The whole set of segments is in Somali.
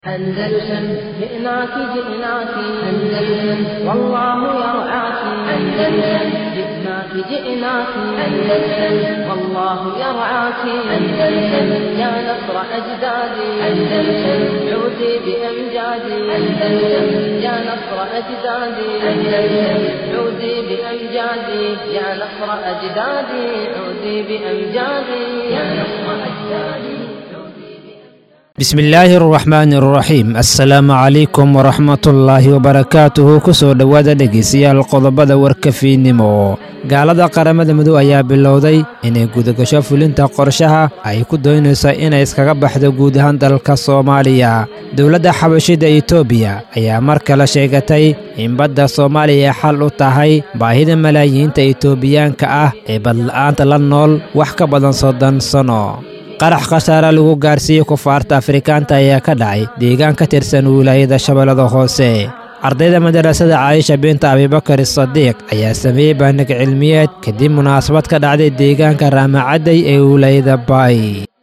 أندلسن جئناك جئناك أندلسن والله يرعاك أندلسن جئناك جئناك أندلسن والله يرعاك أندلسن يا نصر أجدادي أندلسن عودي بأمجادي أندلسن يا نصر أجدادي أندلسن عودي بأمجادي يا نصر أجدادي عودي بأمجادي يا نصر أجدادي bismillaahi araxmaani araxiim assalaamu calaykum waraxmatullaahi wabarakaatuhu kusoo dhowaada dhegeystayaal qodobada warkafiinimo gaalada qaramada midow ayaa bilowday inay gudagasho fulinta qorshaha ay ku doonayso inay iskaga baxdo guud ahaan dalka soomaaliya dowladda xabashida etoobiya ayaa mar kale sheegatay in badda soomaaliya xal u tahay baahida malaayiinta etoobiyaanka ah ee badla'aanta la nool wax ka badan soddon sano qarax khasaare lagu gaarsiiyey kufaarta afrikaanta ayaa ka dhacay deegaan ka tirsan wilaayada shabeellada hoose ardayda madarasada caayisha binta abibakar sadiiq ayaa sameeyey baandhig cilmiyeed kadib munaasabad ka dhacday deegaanka raamacadday ee wilaayada baay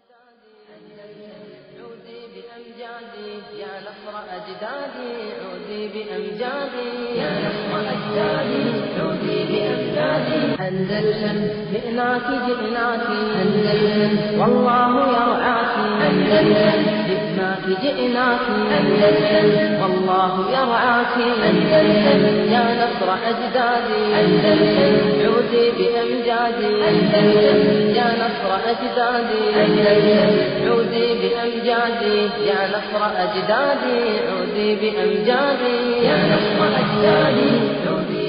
أندلسن جئناك جئناك أندلسن والله يرعاك أندلسن جئناك جئناك أندلسن والله يرعاك أندلسن يا نصر أجدادي أندلسن عودي بأمجادي أندلسن يا نصر أجدادي أندلسن عودي بأمجادي يا نصر أجدادي عودي بأمجادي يا نصر أجدادي عودي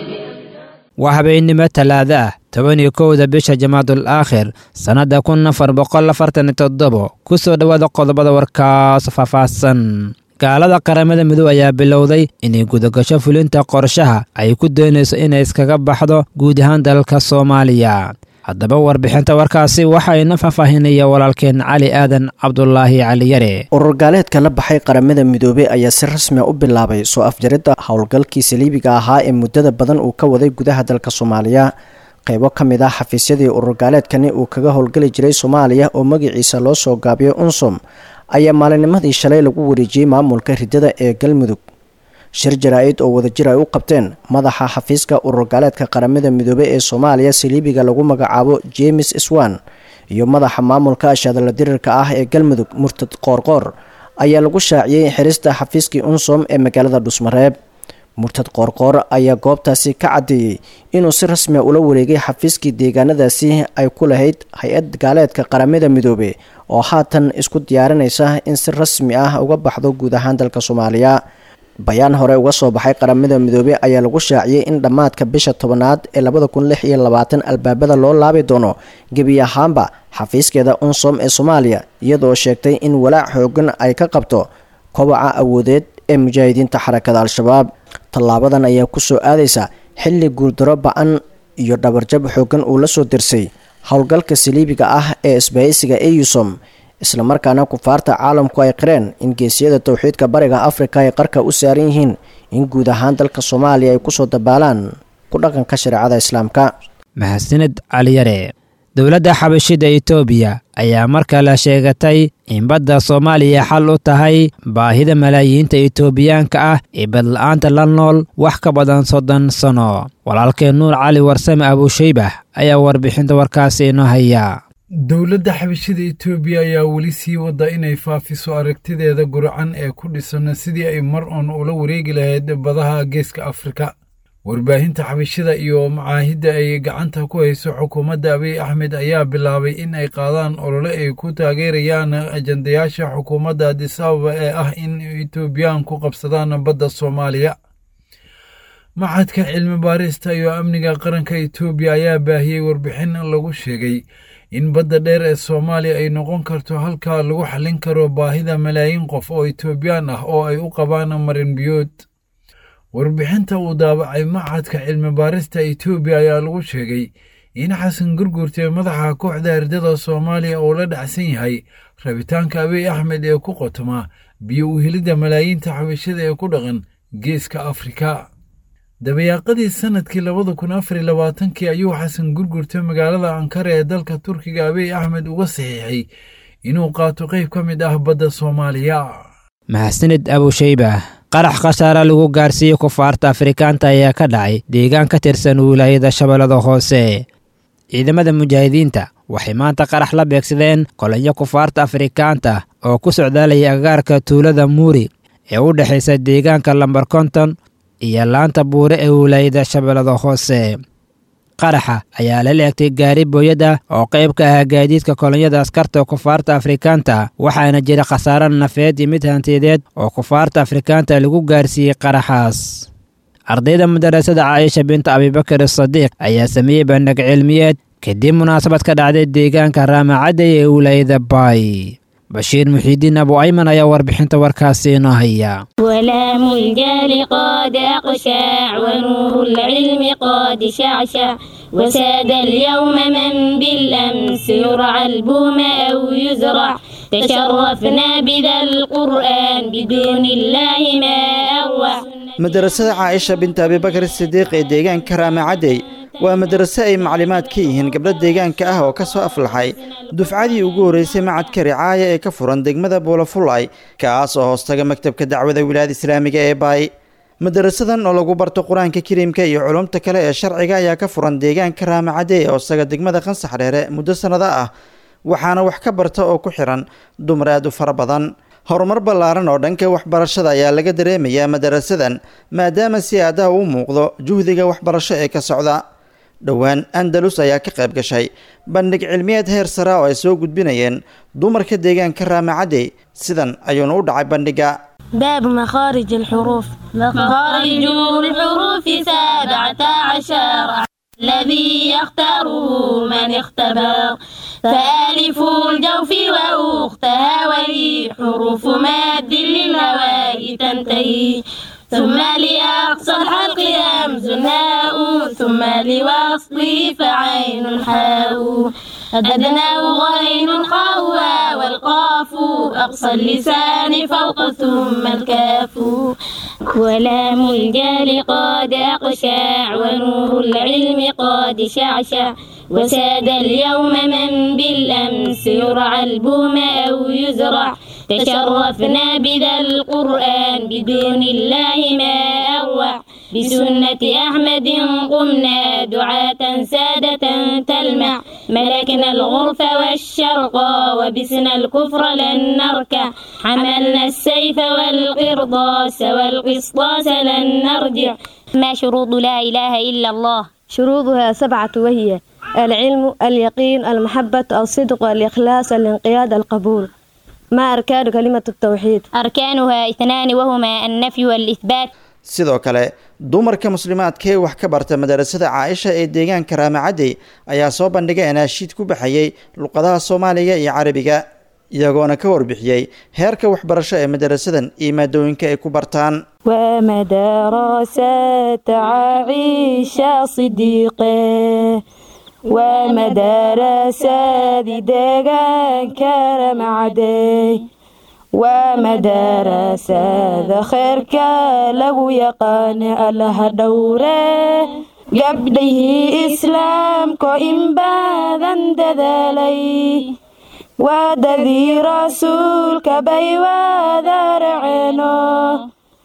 waa habeennimo talaado ah toban iyo kowda bisha jamaadul aakhir sannadda kun afar boqol afartan iyo toddobo ku soo dhowaada qodobada warkaas faahfaahsan gaalada qaramada midow ayaa bilowday inay gudagasho fulinta qorshaha ay ku doonayso inay iskaga baxdo guud ahaan dalka soomaaliya haddaba warbixinta warkaasi waxayna faahfaahinaya walaalkeen cali aadan cabdulaahi caliyare urur gaaleedka la baxay qaramada midoobey ayaa si rasmia u bilaabay soo afjaridda howlgalkii saliibiga ahaa ee muddada badan uu ka waday gudaha dalka soomaaliya qaybo ka mid ah xafiisyadii urur gaaleedkani uu kaga howlgeli jiray soomaaliya oo magaciisa loo soo gaabiyo unsom ayaa maalinimadii shalay lagu wareejiyey maamulka riddada ee galmudug shir jaraa-id oo wadajir ay u qabteen madaxa xafiiska urur gaaleedka qaramada midoobey ee soomaaliya saliibiga lagu magacaabo jemes swan iyo madaxa maamulka ashadala dirirka ah ee galmudug murtad qoorqoor ayaa lagu shaaciyey xirista xafiiskii unsom ee magaalada dhusmareeb murtad qoorqoor ayaa goobtaasi ka caddeeyey inuu si rasmia ula wareegay xafiiskii deegaanadaasi ay ku lahayd hay-ad gaaleedka qaramada midoobe oo haatan isku diyaarinaysa in si rasmi ah uga baxdo guud ahaan dalka soomaaliya bayaan hore uga soo baxay qaramada midoobey ayaa lagu shaaciyey in dhammaadka bisha tobanaad ee labada kun lix iyo labaatan albaabada loo laabi doono gebi ahaanba xafiiskeeda unsom ee soomaaliya iyadoo sheegtay in walaac xoogan ay ka qabto kobaca awoodeed ee mujaahidiinta xarakada al-shabaab tallaabadan ayaa kusoo aadaysa xilli guuldaro ba-an iyo dhabarjab xoogan uu la soo dirsay howlgalka saliibiga ah ee isbahaysiga eusom islamarkaana kufaarta caalamku ay qireen in geesiyada towxiidka bariga afrika ay qarka u saaran yihiin in guud ahaan dalka soomaaliya ay kusoo dabaalaan ku dhaqanka shareecada islaamka mahadsanid caliyare dowladda xabashida etoobiya ayaa mar kale sheegatay in badda soomaaliya xal u tahay baahida malaayiinta etoobiyaanka ah ee badla-aanta la nool wax ka badan soddon sano walaalkeen nuur cali warsame abuushaybah ayaa warbixinta warkaasi inoo haya dowladda xabashida etoobiya ayaa weli sii wadda inay faafiso aragtideeda gurcan ee ku dhisan sidii ay mar uun ula wareegi lahayd badaha geeska afrika warbaahinta xabashida iyo macaahidda ay gacanta ku hayso xukuumadda abiy axmed ayaa bilaabay in ay qaadaan olole ay ku taageerayaan ajandayaasha xukuumadda adisababa ee ah in etoobiyaan ku qabsadaan badda soomaaliya maxadka cilmi baarista iyo amniga qaranka etoobiya ayaa baahiyey warbixin lagu sheegay in badda dheer ee soomaaliya ay noqon karto halkaa lagu xallin karo baahida malaayiin qof oo etoobiyaan ah oo ay u qabaan marin biyood warbixinta uu daabacay maxadka cilmi baarista etoobiya ayaa lagu sheegay in xasan gurgurtee madaxa kooxda herdada soomaaliya oo la dhacsan yahay rabitaanka abiy axmed ee ku qotoma biyo u helidda malaayiinta xabashada ee ku dhaqan geeska afrika dabayaaqadii sannadkii labada kun afar iyo labaatankii ayuu xasan gurgurta magaalada ankara ee dalka turkiga abiy axmed uga saxiixay inuu qaato qayb ka mid ah badda soomaaliya mahadsanid abushayba qarax khasaare lagu gaarsiiyey kufaarta afrikaanta ayaa ka dhacay deegaan ka tirsan wilaayada shabeellada hoose ciidamada mujaahidiinta waxay maanta qarax la beegsadeen kolonyo kufaarta afrikaanta oo ku socdaalaya agagaarka tuulada muuri ee u dhexaysa deegaanka lambar konton iyo laanta buure ee wilaayada shabeellada hoose qaraxa ayaa la leegtay gaari booyada oo qayb ka ahaa gaadiidka kolonyada askarta kufaarta afrikaanta waxaana jira khasaare nafeed iyo mid hantiyadeed oo kufaarta afrikaanta lagu gaarsiiyey qaraxaas ardayda madarasada caaisha binta abibakar sadiiq ayaa sameeyey bandhig cilmiyeed kadib munaasabad ka dhacday deegaanka raamacadday ee wilaayada baay bashiir muxiidiin abu ayman ayaa warbixinta warkaasi inoo haya ولام الجال قد أقشع ونور العلم قد شعشع وساد اليوم من بالأمس يرعى البوم أو يزرع تشرفنا بذا القرآن بدون الله ما أروع madarasada caaisha binta abibakar sidiiq ee deegaanka raamacadey waa madrase ay maclimaad ka yihiin gabdho deegaanka ah oo ka soo aflaxay dufcadii ugu horreysay macadka ricaaya ee ka furan degmada buulafulay kaas oo hoostaga maktabka dacwada wilaayada islaamiga ee baay madarasadan oo lagu barto qur-aanka kariimka iyo culumta kale ee sharciga ayaa ka furan deegaanka raamacadey ee hoostaga degmada qansax dheere muddo sannado ah waxaana wax ka barta oo ku xiran dumar aad u fara badan horumar ballaaran oo dhanka waxbarashada ayaa laga dareemayaa madarasadan maadaama si aadaha u muuqdo juhdiga waxbarasho ee ka socda dhowaan andalus ayaa ka qayb gashay bandhig cilmiyeed heer sara oo ay soo gudbinayeen dumarka deegaanka raamacadey sidan ayuuna u dhacay bandhiga باب مخارج الحروف مخارج الحروف سبعة عشر الذي يختاره من اختبر فألف الجوف وأختها ولي حروف ماد للهواء تنتهي ثم لأقصى الحلق همز هاء ثم لوصله فعين حاء أدناه غين خاء والقاف أقصى اللسان فوق ثم الكاف ولام الجال قد أقشع ونور العلم قد شعشع وساد اليوم من بالأمس يرعى البوم أو يزرع تشرفنا بذا القرآن بدون الله ما أروع بسنة أحمد قمنا دعاة سادة تلمع ملكنا الغرف والشرق وبسنا الكفر لن نركع حملنا السيف والقرضاس والقسطاس لن نرجع ما شروط لا إله إلا الله شروطها سبعة وهي العلم اليقين المحبة الصدق الإخلاص الانقياد القبول ما أركان كلمة التوحيد أركانها اثنان وهما النفي والإثبات sidoo kale dumarka muslimaadka ee wax ka barta madarasada caaisha ee deegaanka raamacadey ayaa soo bandhigay anaashiid ku baxayay luqadaha soomaaliga iyo carabiga iyagoona ka warbixiyey heerka waxbarasho ee madarasadan iyo maadooyinka ay ku bartaan ومدرسة عائشة صديقة ومدرسة ديدان كرم عدي ومدرسة خيرك لو يقان الله دوره قبله إسلام إن باذن دذلي ودذي رسولك بي وذرعنه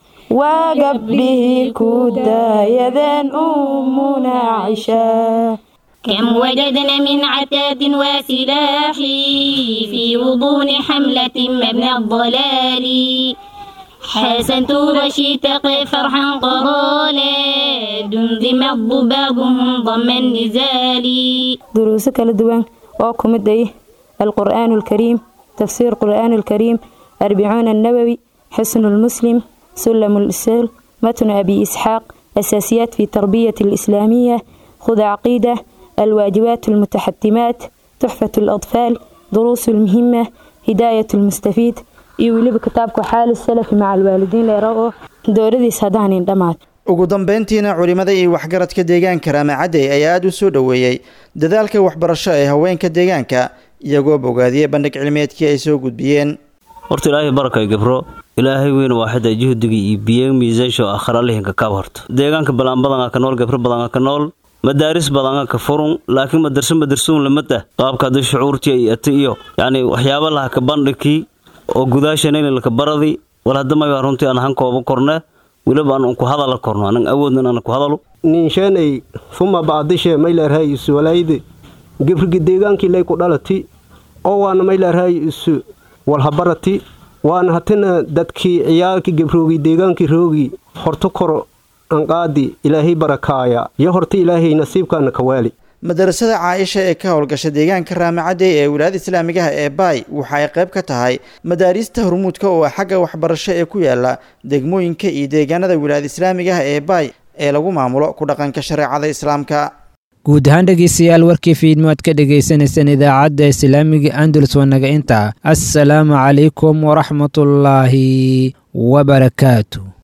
وقبله كودا يذن أمنا عشاء كم وجدنا من عتاد وسلاح في غضون حملة مبنى الضلال حسنت وشيتق فرحا قرالا دمذم الضبابهم ضم النزال دروس كلا دوان وكم الديه القرآن الكريم تفسير القرآن الكريم أربعون النووي حسن المسلم سلم الإسلام متن أبي إسحاق أساسيات في تربية الإسلامية خذ عقيدة الواجبات المتحتمات تحفة الأطفال دروس المهمة هداية المستفيد iyo weliba kitaabka xaali salafi maca alwaalidiin leerao dowladiis haddaanin dhammaad ugu dambeyntiina culimada iyo waxgaradka deegaanka raamacadey ayaa aada u soo dhoweeyey dadaalka waxbarasho ee haweenka deegaanka iyagoo bogaadiyey bandhig cilmiyeedkii ay soo gudbiyeen horta ilaahay barakay gabro ilaahay weyn waaxida juhdigii iyo biyo miisaansho akhralihinka kaab horto deegaanka balaan badanaa ka nool gabro badanaa ka nool madaaris badanaa ka furun laakiin madarso madarsuun lamada qaabka hadda shucuurtii iyo ati iyo yacni waxyaaba laha ka bandhigkii oo gudaashanayna laka baradi wal hadda may runtii aan han kooba korne weliba aan ku hadala korno anan awoodnan aan ku hadalo ninshanay fuma baadishe maylarhay isu walayde gebrigi deegaankii lay ku dhalati oo waana maylarhay isu walhabarati waana hatina dadkii ciyaalkii gebroogi deegaankii roogi horto koro anqaadi ilaahay barakaaya iyo horta ilaahay nasiibkaana ka waali madarasada caaisha ee ka howlgasha deegaanka raamacadey ee wilaayada islaamigaha ee baay waxa ay qayb ka tahay madaariista hormuudka oo xagga waxbarasho ee ku yaala degmooyinka iyo deegaanada wilaayada islaamigaha ee baay ee lagu maamulo ku dhaqanka shareecada islaamka guud ahaan dhegeystayaal warkii fiidmo aad ka dhagaysanaysaan idaacadda islaamiga andalus wanaga inta assalaamu calaykum waraxmatullaahi wabarakaatu